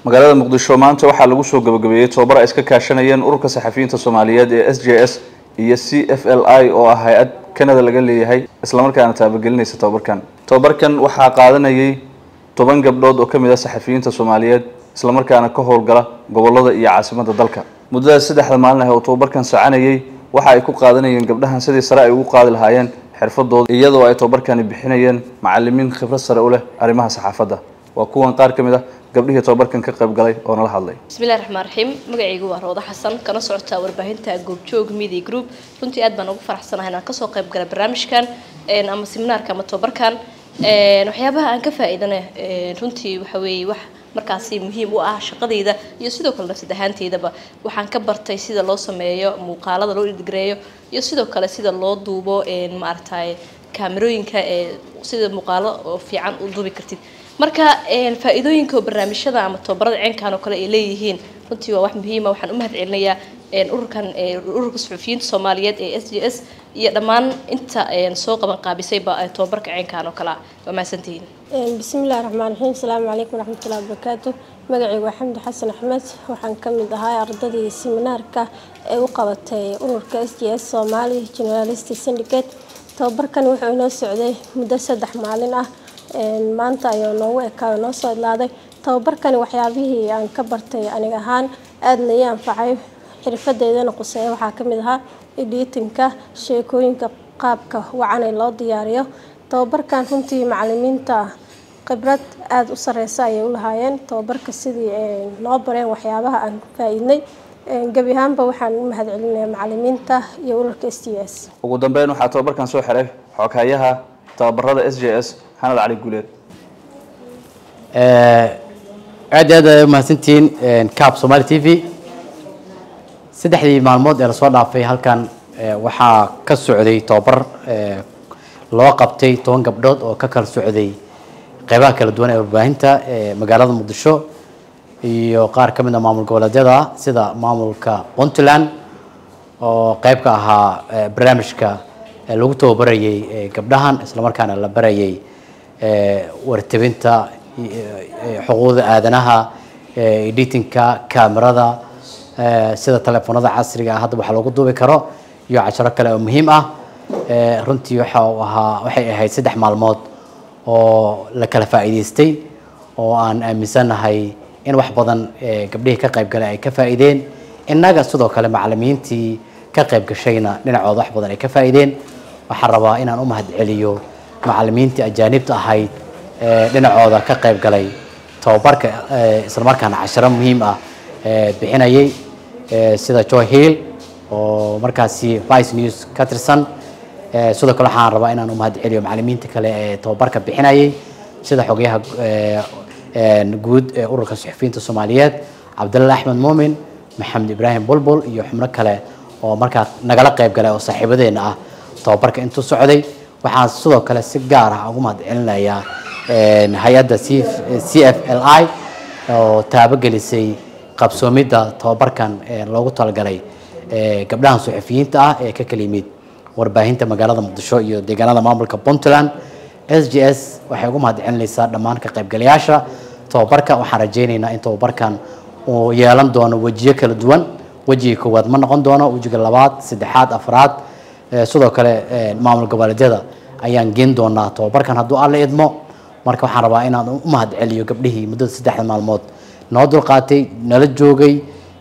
magaalada muqdisho maanta waxaa lagu soo gabagabeeyey tobabar ay iska kaashanayeen ururka saxafiyiinta soomaaliyeed ee s j s iyo c f l i oo ah hay-ad kanada laga leeyahay islamarkaana taabagelinaysa tobabarkan tobabarkan waxaa qaadanayay toban gabdhood oo kamid ah saxafiyiinta soomaaliyeed islamarkaana ka howlgala gobolada iyo caasimada dalka muddadaas saddexda maalin ah oo tobabarkan soconayay waxa ay ku qaadanayeen gabdhahan sidii sare ay ugu qaadi lahaayeen xirfadooda iyadoo ay tobabarkani bixinayeen macalimiin khibrad sare u leh arrimaha saxaafadda waa kuwan qaar ka mid ah gabdhihii tobabarkan ka qayb galay oo nala hadlay bismillahi raxmaan raxiim magacaygu waa roodo xasan kana socotaa warbaahinta goobjoog media group runtii aad baan ugu faraxsanahay inaan kasoo qayb galay barnaamijkan ama seminaarka ama tobabarkan waxyaabaha aan ka faa-iidana runtii waxa weeye wax markaasi muhiim u ah shaqadayda iyo sidoo kale nafsad ahaanteydaba waxaan ka bartay sida loo sameeyo muuqaalada loo idgareeyo iyo sidoo kale sida loo duubo maaragtay kaamerooyinka ee sida muuqaalo oo fiican u duubi kartid marka faa-iidooyinka barnaamijyada ama tobabarada ceenkan oo kale ay leeyihiin runtii waa wax muhiima waxaan u mahad celinayaa ururkan ururka suxufiyiinta soomaaliyeed ee s j s iyo dhammaan inta soo qaban qaabisayba tobabarka ceenkan oo kale ah waa mahadsantihiin bismillahi raxmaan raxiim asalaamu calaykum waraxmatullahi wabarakaatu magacaygu waa xamdi xasan axmed waxaan ka mid ahaa ardadii seminaarka ee u qabatay ururka s j s soomaali generalist syndicate tobabarkan wuxuu inoo socday muddo saddex maalin ah maanta ayuu noogu ekaayo noo soo idlaaday tababarkani waxyaabihii aan ka bartay aniga ahaan aadna ii anfacay xirfadeydana quseeya waxaa ka mid ahaa editinka sheekooyinka qaabka wacan ee loo diyaariyo tababarkan runtii macalimiinta khibrad aada u sareysa ayay u lahaayeen tababarka sidii noo bareen waxyaabaha aan faa-iidnay gebi ahaanba waxaan u mahad celinaya macalimiinta iyo ururka s t s ugu dambeyn waxaa tobabarkan soo xiray xoghayaha tababarada s j s xanad cali guuleed aad iyo aad ay umahadsantihiin cab somali t v saddexdii maalmood ee lasoo dhaafay halkan waxaa ka socday tobabar loo qabtay toban gabdhood oo ka kala socday qeybaha kala duwan ee warbaahinta ee magaalada muqdisho iyo qaar ka mid a maamul goboleedyada sida maamulka puntland oo qeyb ka ahaa barnaamijka lagu tababarayay gabdhahan islamarkaana la barayay wartabinta xuquuqda aadanaha editinka camerada sida telefoonada casriga ah hadda waxa loogu duubi karo iyo casharo kale oo muhiim ah runtii waxa uu ahaa waxay ahayd saddex maalmood oo la kala faa'iidaystay oo aan aaminsanahay in wax badan gabdhihii ka qayb galay ay ka faa'iideen innaga sidoo kale macalimiintii ka qayb gashayna dhinacooda wax badan ay ka faa'iideen waxaan rabaa inaan u mahad celiyo macalimiintii ajaanibta ahayd dhinacooda ka qayb galay tababarka islamarkaana casharo muhiim ah bixinayay sida joy hill oo markaasi vice news ka tirsan sidoo kale waxaan rabaa inaan u mahad celiyo macalimiinta kale ee tababarka bixinayay sida xogayaha guud ee ururka suxufiyiinta soomaaliyeed cabdalla axmed muumin maxamed ibraahim bulbul iyo xubno kale oo markaa nagala qayb galay oo saaxiibadeena ah tababarka intuu socday waxaan sidoo kale si gaar ah ugu mahad celinayaa hay-adda c f l i oo taabogelisay qabsoomidda tababarkan loogu talagalay gabdhahan suxufiyiinta ah ee ka kala yimid warbaahinta magaalada muqdisho iyo deegaanada maamulka puntland s j s waxay ugu mahad celinaysaa dhammaan ka qaybgalayaasha tababarka waxaan rajaynaynaa in tababarkan uu yeelan doono wejiyo kala duwan wejiga koowaad ma noqon doono wejiga labaad saddexaad afraad sidoo kale maamul goboleedyada ayaan geen doonaa tababarkan hadduu alla idmo marka waxaan rabaa inaan u mahad celiyo gabdhihii muddada saddexda maalmood noo dulqaatay nala joogay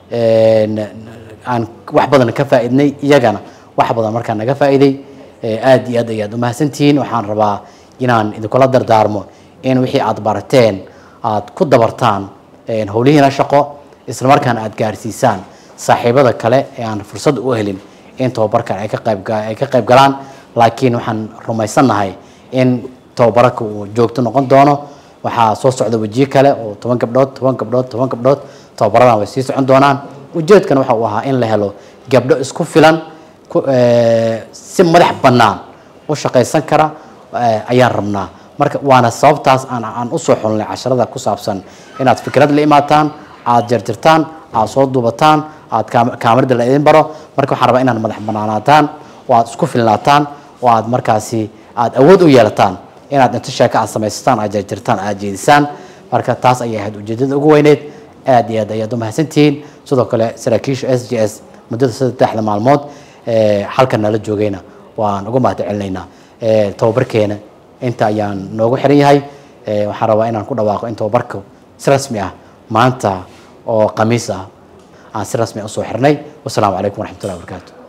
aan wax badan ka faa'iidnay iyagana wax badan markaa naga faa'iiday aad iyo aad ayaad umahadsantihiin waxaan rabaa inaan idinkula dardaarmo in wixii aad barateen aad ku dabartaan howlihiina shaqo islamarkaana aad gaarsiisaan saaxiibada kale ee aan fursad u helin in tababarkan ay ka qayb ay ka qayb galaan laakiin waxaan rumaysannahay in tababarka uu joogto noqon doono waxaa soo socda wejiyo kale oo toban gabdhood toban gabdhood toban gabdhood tababaradan way sii socon doonaan ujeedkana waxa uu ahaa in la helo gabdho isku filan si madax bannaan u shaqaysan kara ayaan rabnaa marka waana sababtaas aan aan usoo xulnay casharada ku saabsan inaad fikrad la imaataan aad jarjartaan aad soo duubataan aad kaamarada la idin baro marka waxaan rabaa inaad madax bannaanaataan oo aad isku filnaataan oo aad markaasi aad awood u yeelataan inaad inta sheeko aad samaysataan aad jarjartaan aad jeedisaan marka taas ayay ahayd ujeedada ugu weyneyd aad iyo aad ayaad umahadsantihiin sidoo kale saraakiisha s j s muddada saddexda maalmood ee halkan nala joogayna waan uga mahad celinaynaa ee tababarkeena inta ayaan noogu xiran yahay ee waxaan rabaa inaan ku dhawaaqo in tababarka si rasmi ah maanta oo khamiis ah aan si rasmi ah usoo xirnay wasalaamu calaykum waraxmatullahi wabarakaatu